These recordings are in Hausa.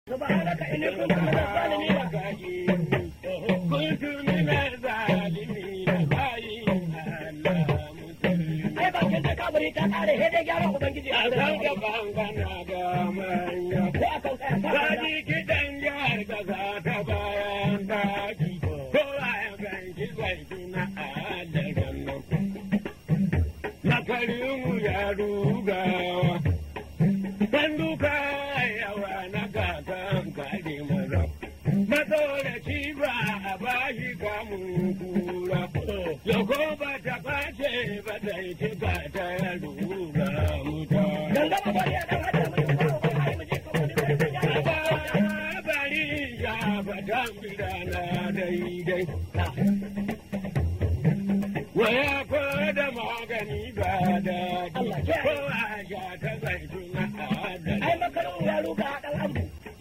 سبحانك إني كنت من الظالمين كنت من الظالمين فإن ai bakin da kabari ta kare sai dai gyaran ubangiji a Akan wurin gaban kana da manya. ko akan kaya ta Kaji kiɗan jihar ƙasa ta bayan daki. Kowa ya ganshi zai tuna adaran nan. Na karinmu ya rugawa. Dan duka yawa na kakan kare maza. Matsoraci ba a bashi kamun kura. Yako ba ta face ba ta yi cika ta ya ruga mutane. gangama bari a dan hada mu ba ba ai mu je kamar da sai ya bari ya fatan gidana daidai. Waya ko da magani ba daɗi, Allah ya ko a sha ta zaituna adali. ai makarin ya ruga dan abu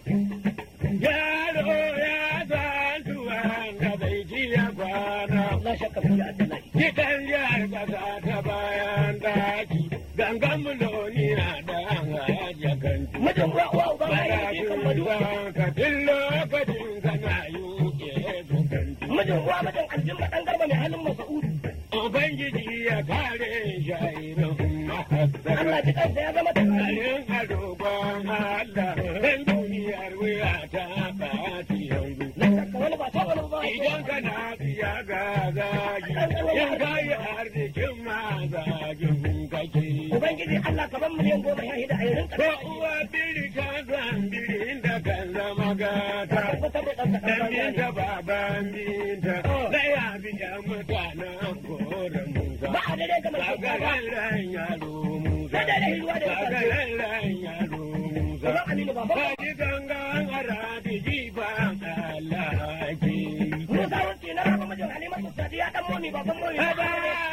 Yaro ya san tuwon da bai ji ya kwana. la shakka fi Allah Gidan jihar ƙasa ta bayan daki, gangan muloniya da haja kanti. mijin uwa uwa uba ai Bada ji kan madu ka tun lokacin kana yuke zukanti. mijin uwa mijin aljimma dan garba mai halin masa'udu Ubangiji ya kare shairin Allah mahassara. ji kansa ya zama tare Alin adogon Allah, ɗan duniyar wuya ta ɓaci yanzu. la shakka wani ba ta wani ba Idan kana biya ga zagi, in ka yi arzikin ma zagin kake. ubangiji Allah ka ban miliyan goma ya hida a yarin Ko ka uwa biri ta zan birin da kan zama gata. tabbatar da ɗan Dan kaɗan binta baban binta, na ya bi da mutanen kore Musa. ba a dare ga mai shugaba Gagaran ran yaro Musa. Sai dai da hiruwa da ya Gagaran ran yaro Musa. ba aminu ba ba Kaji gangan arabi jiban Allah ke. Musa wuce na raba mijin Halimatu Sadiya dan momi baban momi Aba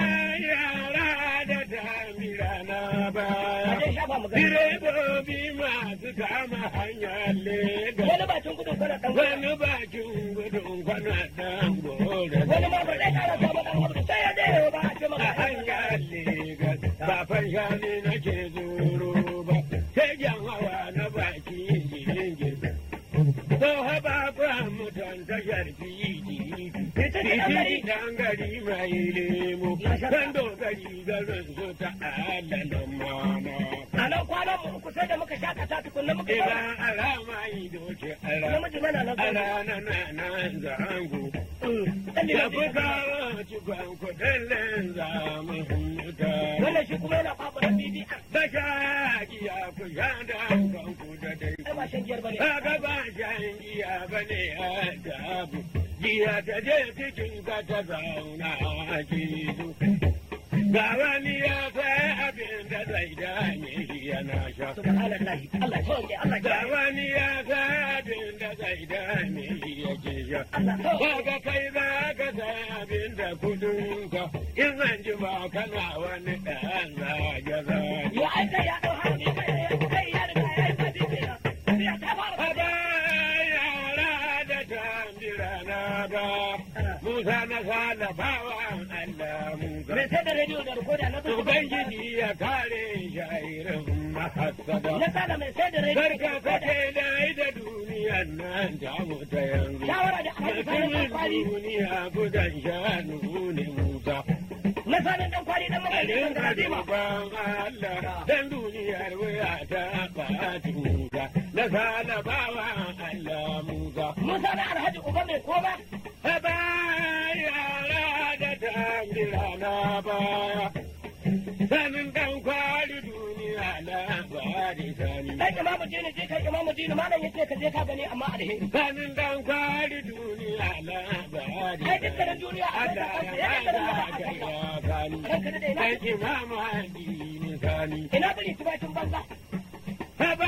yara da damira na baya. Kaje shafa mu gani Direbobi masu kama hanyar Legas. wani bakin gudun kana dan Wani bakin gudun kwana ɗan gore. wani ma ba zai kara samu dan abu sai ya dai ba a ce A maka hanyar Legas ba fanshani nake zuru ba. Sai jan hawa na baki jirgin. So haba ba mutan tashar fiji. Fiji dan gari mai lemo. Kan dogari garin su ta alalan mama. a nan kwanan mu uku sai da muka shakata tukunna muka Ina zauna alama ido ce ala. namiji mana nan zauna Ala na na na zango. dan Ya liman fi kawo cikon kudin linzamin mutane. wannan shi kuma yana fafa bibi a Da shaki ya fi sha da kanku da dai. ai ba shan giyar bane Kaga ba shan giya ba ne a dabu. Giya ta je cikin ka ta zauna a kizo. Ga wani ya sai abin da zai dame shi yana sha. subhanallahi Allah ya sauke Allah Ga ya wani ya sai abin da zai dame shi yake sha. Allah ya Kaga kai za ka sai abin da kudinka. In an ji ba kana wani ɗan zage-zage. ya aika ya dau hannu kai ya kai ya riga ya yi sabi kenan ya ta fara Haba yara da tambira na ba, Musa na sala bawan Allah Musa. mai sai da rediyo da rikoda na zuwa Ubangiji ya kare shairin mahassada. na sada mai sai da rediyo Karka kake dai da duniyan nan ta mutu yanzu. shawara da alhaji sanin dan Mutumin kwali duniya gudan shanu ne Musa. na sanin dan kwali dan mamaki Alin dan garadima ban Allah dan duniyar wuya ta ɓaci Musa. Na sala bawan Allah Musa. Musa na alhaji uba mai koma Haba yara da tambira na baya. Sanin dan kwali duniya labari sani. dan imamu dini je kai imamu dini malam yace ka je ka gani amma alheri Sanin dan kwali duniya labari ai dukkanin duniya a Allah ya bada ka ya sani. ranka da ina Dan imama addini sani. ina bari tubatin banza Haba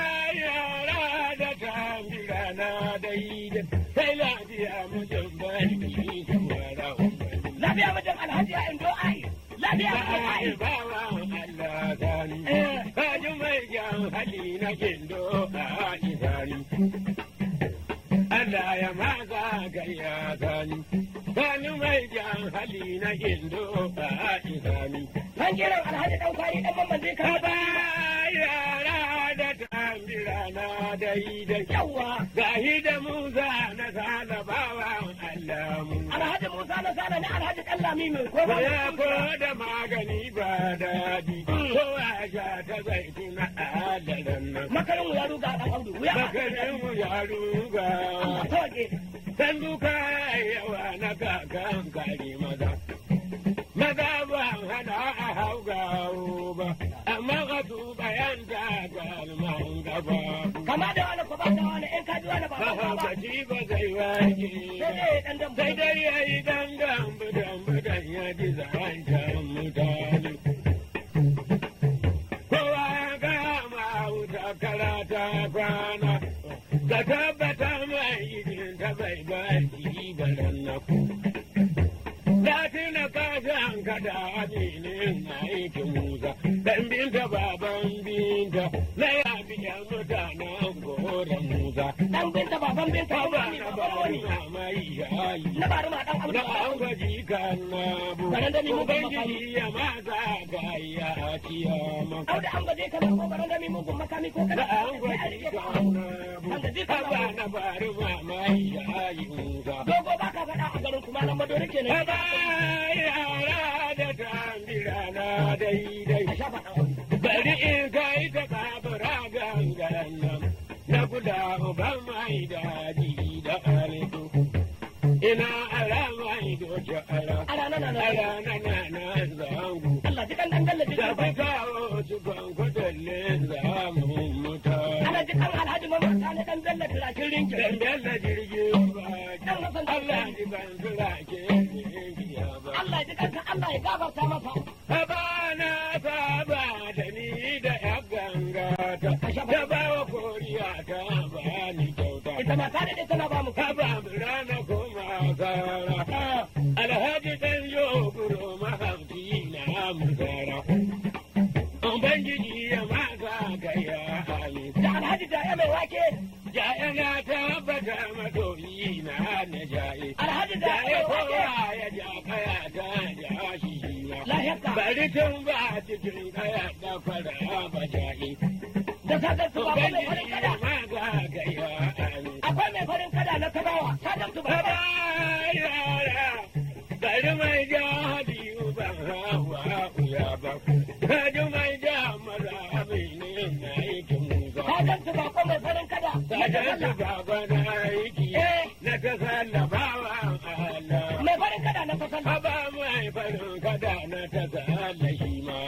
yara da tambira na daidai. Sai lafiya mutum bari kuma rahon lafiya wajen alhaji ya indo ai lafiya wajen ai Kaji mai jan hali na kindo a isani. Allah ya maza gaya sani. Kaji mai jan hali na kindo a isani. kan jiran alhaji dan kwari dan mamman zai Ka ka ba yara da tambi rana daidai. Yawwa. Gahi da Musa na salabawan Allah mu. Alhaji Musa na sana ne Alhaji Ɗanlami mai ko ba Ya ko da magani ba daɗi. Ko a sha ta zaituna a daren nan. Makarin ya ruga ɗan Audu. Wuya ba. Makarin mu ya ruga. Sauke. San duka yawa na kakan kare maza. Maza ba hana a hau gawo ba, amma ka tuba yan takalman gaba. Kama da wani ko ba da wani in ka ji wani ba ba ba. Mahaukaci ba zai wake Sai ba. dai ɗan dambu. Sai dai ya yi dangan budan budan ya ji zancen mutane. Kowa ya kama wuta karata kwana, ka tabbata mai idin ta bai baki baran na ku. Latina kasan kada aminin aikin Musa, dan binta baban binta, na yafi yan mutanen goron Musa. Dan binta baban binta Ba ba ni na baban wani. ba mai yayi. Na bari ma ɗan Audu. Da an gaji kan na bu. Garin da ni mu ban Ubangiji ya maza ga ya kiyama. Audu an gaje ka ko baran da mi mugun makami ko Da kada. an Sai a gaji rike ka. kan na bu. An gaji kan Ba na bari ma mai yayi Musa. Dogo ba ka faɗa a garin kuma nan madori kenan. Ba yara da tambira na daidai. A sha faɗa Audu. Bari in kai ta kabura gangan nan. Na guda uban mai daji da alitu. Ina ala mai doce ala. Ala na na na. Ala na na na zangu. Allah ji kan dan dalla ji Da kan fi kawo cikon kudin zamun mutane. Ana ji kan Alhaji Mamman Sani dan dalla tirakin rinkin. Dandan da jirgin baki. Allah ji ban tura ke giya ba. Allah ji kanka Allah ya gafarta masa. Habana saba da ni da ya gangata. Da bawa koriya ta bani kyauta. Ita ma ta daɗe tana ba mu ka. Haba mu rana kuma kara. Alhaji dan yo guro mahauci na mu kara. Ubangiji ya maka ka ya hali. Da Alhaji da ya mai wake. Jaya na tabbata madoyi na na jaye. Alhaji da ya Jaya mai wake. kowa ya ja kaya ta ja shi ma. Lahiyarka. Bari tun ba cikin kaya da fara ba jaye. Da sadar su ba mai farin Ubangiji kada. ya maka ka ya hali. Akwai mai farin kada na kabawa. Sadar su ba. Haba yara, bari mai ja hadiyu ban hawa uya ba. Kaji mai ja maza amini na aikin musa. Sadar su ba ko mai farin kada. Na ta Kajan su sallah. baba na aiki Eh. na ta sallabawa Allah. Mai farin kada na ta sallah. Haba mai farin kada na ta salla shi ma.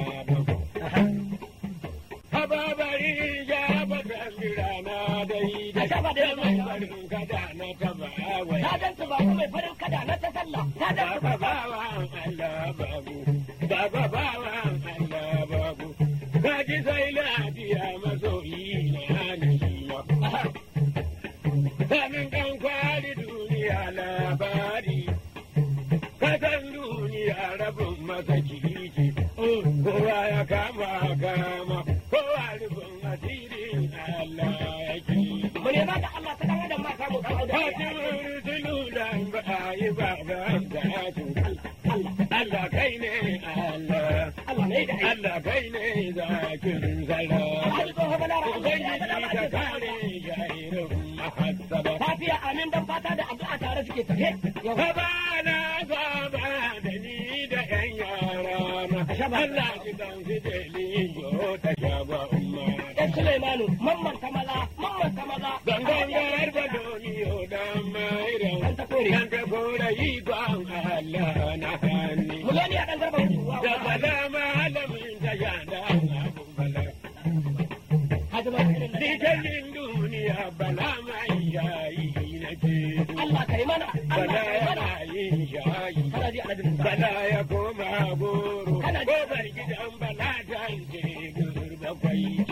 Haba bari ja ba tambira na dai da Asha ba dai mai farin kada na ta ba wai. Sadar su ba ko mai farin kada na ta sallah. Sadar su Baba ba. bawan Allah babu, baba bawan Allah babu, kaji sai lafiya masoyi na nishima. Sanin ɗan kwali duniya labari, kasan duniya rabin masa kiriki, kowa ya kama kama, kowa rufin asirin Allah yake. Mu nema da Allah ta dan adam ma samu dan Audu. Fatimin tululan ba a yi ba ga gatu. Allah. Allah kai ne Allah, Allah ne da aiki. Allah kai ne zakin zara. Alhaji tsoho bala ra'a. Ya bala Ubangiji ba ka ce kare jairin mahassaba. Lafiya amin dan fata da addu'a tare suke tafe. Yau. Haba na zaba da ni da ‘yan yara na. Allah ki dan fideli yo ta shaba umma. Dan Sulaimanu, mamman ta maza, mamman ta maza. Gangan garba doniyo dan mairan. Dan ta kore. Dan ta kore yi gwan Allah na hannu. Mu zo ni a dan garba hutu. Da bala malamin ta yada abu bala. Haji ma irin da Dikalin duniya bala mai yayi na ce. Allah kai mana, Allah Bala kai mana. yana yin shayi. Kana ji Alhaji Musa. Bala ya koma goro. Kana ji- Gobar gidan bala ta ce gurba kwaiki.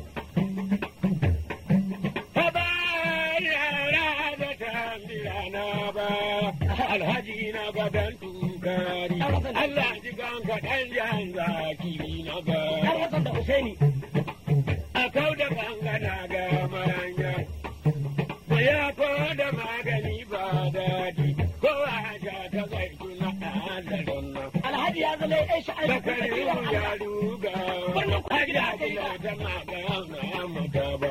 Haba yara da tambira na ba. Alhaji na gaban tukari. Allah ji kan kaɗan jan zaki na Har ba. Hassan da Husaini. A kau da gangana ga maranya. Ya ko da magani ba daɗi. Ko a ja ta zai tuna a zaron nan. Alhaji ya zama ya shi aiki. Bakarin ya ruga. Birnin Kudu da aka yi Hajiya ba. tana gana mata ba.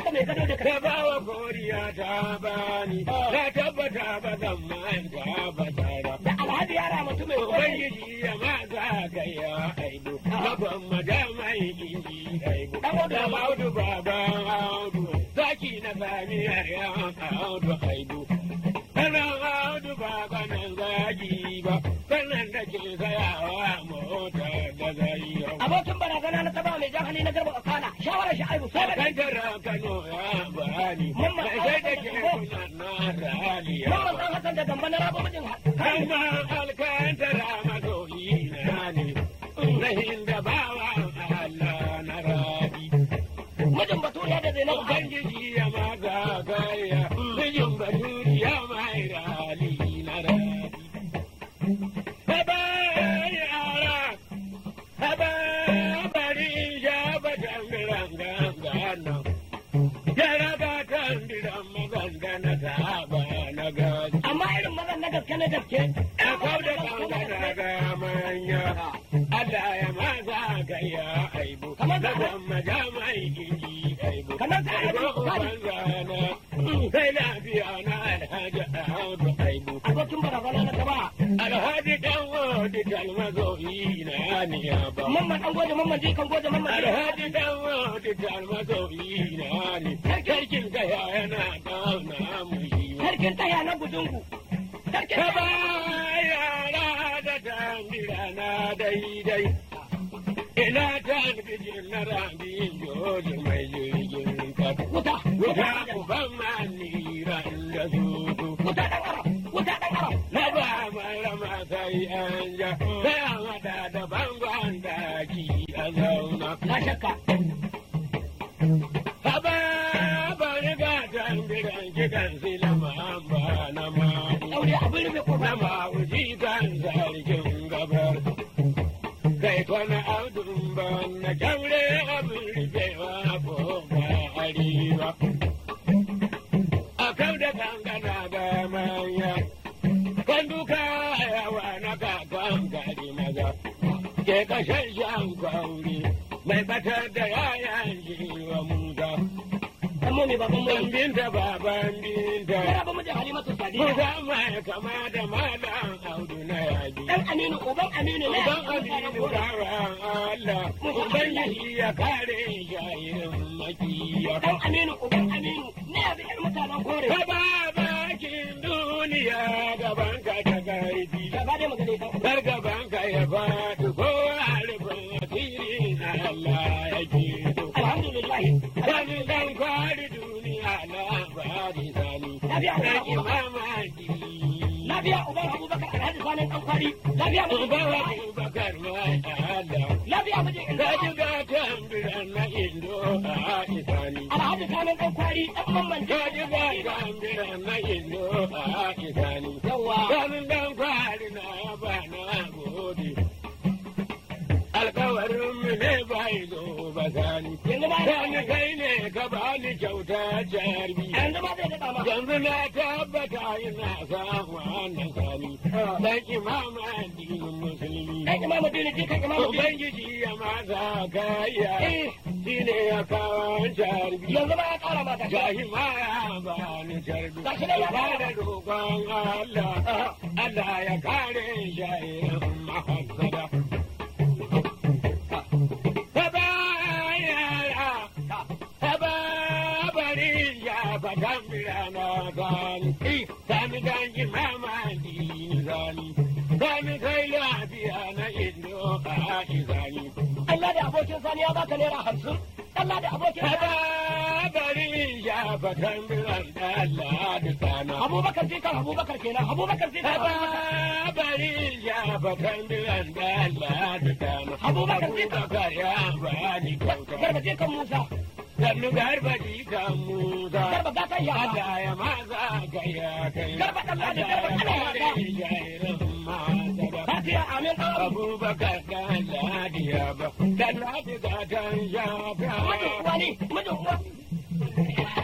mai gado da ta kai. ba wa koriya ta bani na tabbata ba zan manta ba tara Da alhaji yara mutum mai kore. ubangiji ya ma za ka ya aibu na gwamma da mai inji aibu da audu baban audu zaki na samiyar ya audu aibu kana audu baba nan zagi ba sannan da ke sayawa mota da zai yau Abokin barazana na taba mai jan hali na garba kana shawarar shi aibu sai da kan tara kano ya bani Mamman da sai da ke kuna na raliya Mamman san Hassan da gamba na rabo mijin Kama alkantara masoyi na ne, rahin da bawa Allah na rabi. mijin baturiya da Zainabu Hadi. Ubangiji ya maga gaya, mijin baturi ya mai rali na rabi. Haba yara, haba bari ya batan biran gangana. Yara batan biran magangana ta ba na gaji. Amma irin mazan na gaske na gaske. Ya kau da kankana ga manya, Allah ya maza ga ya aibu, da gwamma jamai inji aibu. Kamar ka Aibu aibu, uban zana, sai lafiya na alhaji Ahmadu aibu. Abokin barazana na taba. Alhaji dan wadi talmazoyi na niya ba. Mamman an goje mamman jikan goje mamman jikan. Alhaji dan wadi talmazoyi na ne, sarkin kaya yana kauna mu shi ba. Sarkin taya na gudungu. Sarkin Ka ba taya. yara da tambira na daidai. Ina ta bijin na rabin joji mai jirgin kasa. Wuta. Wuta uban maniran da zuzu. Wuta ɗan ara. Wuta ɗan ara. Na ba marama sai an ja. Sai an hada da bangon daki a zauna. Na shakka. Ka ba bari ga tambiran kiɗan silama ba na mani. Ɗaure abin rufe kofa. na mawuji kan zargin gabar. Kai kwana audun ban na kyaure abin rufewa ko ba arewa. A kau da kankana ga manya, kan duka yawa na kakan gari maza. Ke kashen shan kwauri, mai batar da yayan jiwa musa. Dan mu ne baban mu. Ban binta baban binta. Ya raba mijin Halimatu Sadiya. Musa mai kama da malam audu na yaji. Dan Aminu, uban Aminu ne. Uban Aminu bawan Allah, Ubangiji ya kare shayin makiya. Dan Aminu, uban Aminu. Ne ya bi ƴar mutanen kore. Ka ba bakin duniya gaban ka ta garbi. Ya ba dai magana ita. Kar gaban ka ya faɗi ko harfin asirin Allah ya ke so. Alhamdulillah. Sani dan kwari duniya labari sani. Lafiya, Dan uban mamaki. Lafiya uban Abubakar Alhaji Sanin ɗan kwari. Lafiya mijin Uban Abubakar mai Allah. Lafiya mijin Indo. Ka ji gatan biran na Indo a Isani. Alhaji Sanin ɗan kwari ɗan mamman Ka ji gatan biran na Indo a Isani. Yawwa. Sanin dan kwari na ba na gode. Alkawarin mu ne bai zo ba sani. Yanzu ma Sani kai ne ka bani kyauta jarbi. yanzu ma zai daɗa ma. Yanzu na tabbata ina samu wannan sani. Dan imama addinin musulmi. Dan imamu dini jikan imamu dini. Ubangiji ya maza kaya Eh. shi ne ya kawo jarbi. Yanzu ma ya ƙara ma gashi. Gashi ma ya ba ni jarbi. Gashi nan ya Ba fara. da roƙon Allah, Allah ya kare shayin mahassada. Haba yara, haba bari ya fatan birana gani. Sani gangi mama dini zani. Sani kai lafiya na indo a izani. Allah da abokin sani ya baka naira hamsin. Allah da abokin sani. Haba bari ya fatan biran Allah da sana. Abubakar jikan Abubakar kenan. Abubakar jikan Abubakar. Haba bari ya fatan biran Allah da sana. Abubakar zai- Abubakar ya bani kyauta. Garba jikan Musa. Sannu garba jikan Musa. Garba gatan yara. Allah ya maza ga ya kai. Garba ɗan Ladi, garba Allah ɗan ya Ladi. kare jairin masada. Fatiya amin ɗan abu. Abubakar dan ladiya ba, dan ladi ga dan shafa. Mijin uwa ne. Mijin uwa.